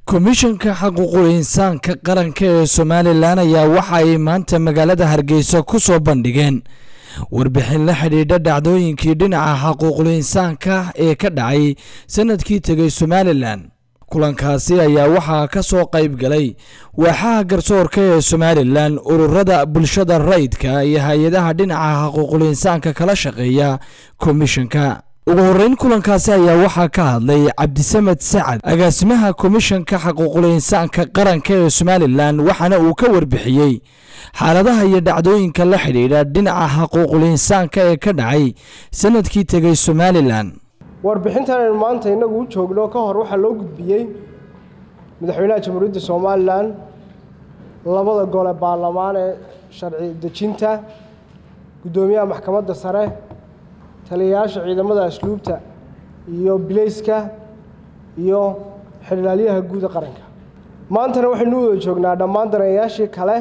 komishanka xaquuqul insaanka qaranka ee somalilan ayaa waxa ay maanta magaalada hargeysa ku soo bandhigeen warbixin la xidhiidha dhacdooyinkii dhinaca xaquuqul insaanka ee ka dhacay sanadkii tegay somalilan kulankaasi ayaa waxaa ka soo qayb galay waaxaha garsoorka ee somalilan ururada bulshada rayidka iyo hay-adaha dhinaca xaquuqul insaanka kala shaqeeya komishanka ugu horeyn kulankaasi ayaa waxaa ka hadlay cabdisamed sacad agaasimaha komishanka xaquuqul insaanka qaranka ee somalilan waxaana uu ka warbixiyey xaaladaha iyo dhacdooyinka la xidhiidha dhinaca xaquuqul insaanka ee ka dhacay sanadkii tegay somalilan warbixintan aynu maanta innagu u joogno ka hor waxaa loo gudbiyey madaxweynaha jamhuuriyadda somalilan labada gole baarlamaan ee sharci dejinta guddoomiyaha maxkamadda sare taliyayaasha ciidamada asluubta iyo bileyska iyo xildhaalyaha guuda qaranka maantana waxaynu u wada joognaa dhammaan danayayaashii kale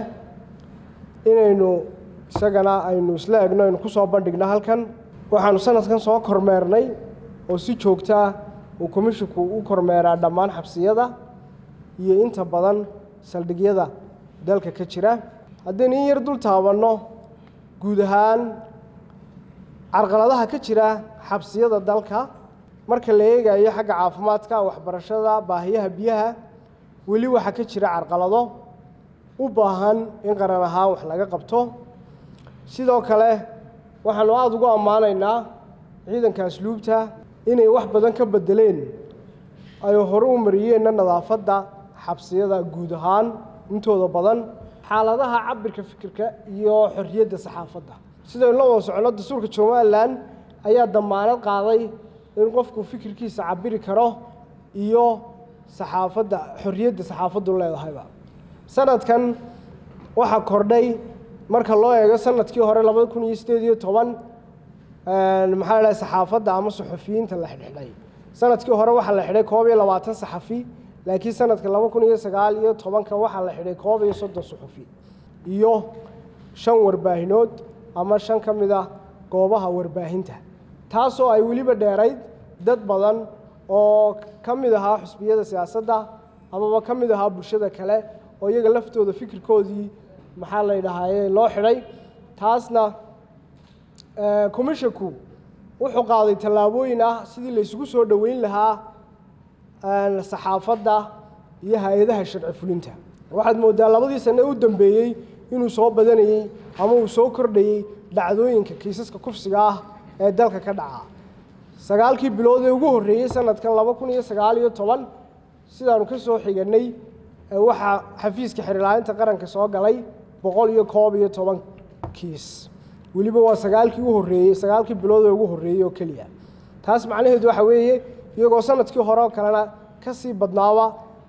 inaynu isagana aynu isla egno aynu ku soo bandhigno halkan waxaanu sanadkan soo kormeernay oo si joogto ah uu komishinku u kormeeraa dhammaan xabsiyada iyo inta badan saldhigyada dalka ka jira haddaynu in yar dul taabanno guud ahaan carqaladaha ka jira xabsiyada dalka marka la eegayo xagga caafimaadka waxbarashada baahiyaha biyaha weli waxaa ka jira carqalado u baahan in qaran ahaan wax laga qabto sidoo kale waxaanu aada ugu ammaanaynaa ciidanka asluubta inay wax badan ka bedeleen ay hore u mariyeenna nadaafadda xabsiyada guud ahaan intooda badan xaaladaha cabirka fikirka iyo xorriyadda saxaafadda sidaynu la wada soconno dastuurka somalilan ayaa damaanad qaaday in qofku fikirkiisa cabiri karo iyo saxaafadda xorriyadda saxaafaddu leedahayba sanadkan waxaa kordhay marka loo eego sanadkii hore labada kun iyo sideed iyo toban maxaa la dhahay saxaafadda ama suxufiyiinta la xidhxidhay sanadkii hore waxaa la xidhay koob iyo labaatan saxafi laakiin sanadka laba kun iyo sagaal iyo tobanka waxaa la xidhay koob iyo soddon suxufi iyo shan warbaahinood ama shan ka mid ah goobaha warbaahinta taasoo ay weliba dheerayd dad badan oo ka mid ahaa xusbiyada siyaasadda amaba ka mid ahaa bulshada kale oo iyaga laftooda fikirkoodii maxaa la ydhahaaye loo xidhay taasna commishanku wuxuu qaaday tallaabooyin ah sidii la isugu soo dhoweyn lahaa saxaafadda iyo hay-adaha sharci fulinta waxaad moodaa labadii sane u dambeeyey inuu soo badanayey ama uu soo kordhayey dhacdooyinka kiisaska kufsiga ah ee dalka ka dhaca sagaalkii bilood ee ugu horreeyey sanadkan laba kun iyo sagaal iyo toban sidaanu ka soo xiganay waxaa xafiiska xerilaalinta qaranka soo galay boqol iyo koob iyo toban kiis weliba waa sagaalkii u horreeyey sagaalkii bilood ee ugu horreeyey oo keliya taas macnaheedu waxa weeye iyagoo sanadkii hore oo kalena ka sii badnaaba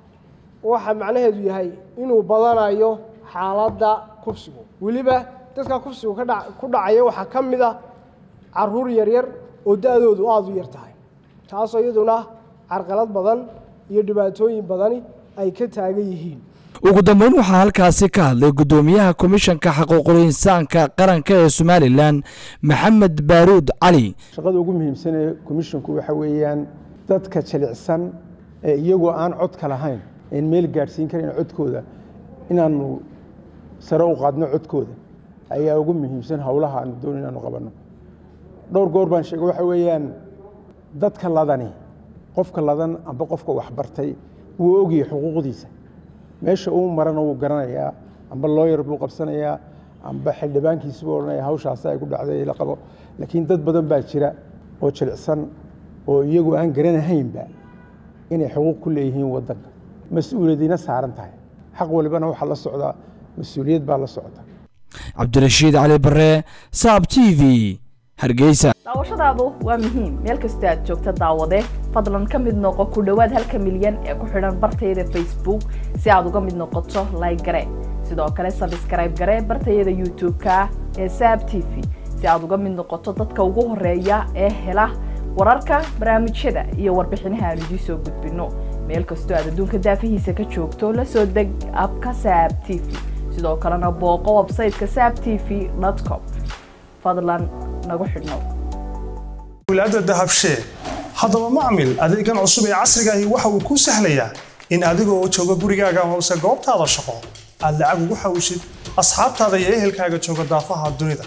waxa macnaheedu yahay inuu badanayo xaaladda kufsigu weliba dadka kufsigu kadha ku dhacaya waxaa ka mid a caruur yaryar oo da-doodu aada u yar tahay taasoo iyaduna carqalad badan iyo dhibaatooyin badani ay ka taagan yihiin ugu dambeyn waxaa halkaasi ka hadlay guddoomiyaha komishanka xaquuqul insaanka qaranka ee somalilan maxamed baaruud cali shaqada ugu muhiimsan ee komishinku waxa weeyaan dadka jilicsan ee iyagoo aan codka lahayn een meel gaadhsiin karan codkooda inaanu sare u qaadno codkooda ayaa ugu muhiimsan howlaha aanu doon inaanu qabanno dhowr goor baan sheegay waxa weeyaan dadka ladani qofka ladan amba qofka waxbartay wuu ogyahay xuquuqdiisa meesha uu marana wuu garanayaa amba looyar buu qabsanayaa amba xildhibaankiisi buu odhanaya hawshaasi ay ku dhacday la qabo laakiin dad badan baa jira oo jilicsan oo iyagu aan garanahaynba inay xuquuq ku leeyihiin waddanka mas-uuliyadiina saaran tahay xaq walibana waxaa la socdaa mas-uuliyad baa la socota cabdirashiid cali bare saab t v hargeysa daawashadaadu waa muhiim meel kastoo aad joogta daawade fadlan ka mid noqo ku dhowaad halka milyan ee ku xidhan bartayada facebook si aad uga mid noqoto like gare sidoo kale sabskrayb gare bartayada youtube-ka ee saab t v si aad uga mid noqoto dadka ugu horeeya ee hela wararka barnaamijyada iyo warbixinaha aan idiin soo gudbino meel kastoo aad adduunka daafihiisa ka joogto la soo deg abka saab t v sidoo kalena booqo websayteka saab t v com fadlan nagu xidhnow wilaada dahabshee haddaba macmil adeegan cusub ee casriga ahi waxa uu kuu sahlayaa in adigoo jooga gurigaaga hoose goobtaada shaqo aad lacag ugu xawshid asxaabtaada iyo ehelkaaga jooga daafaha dunida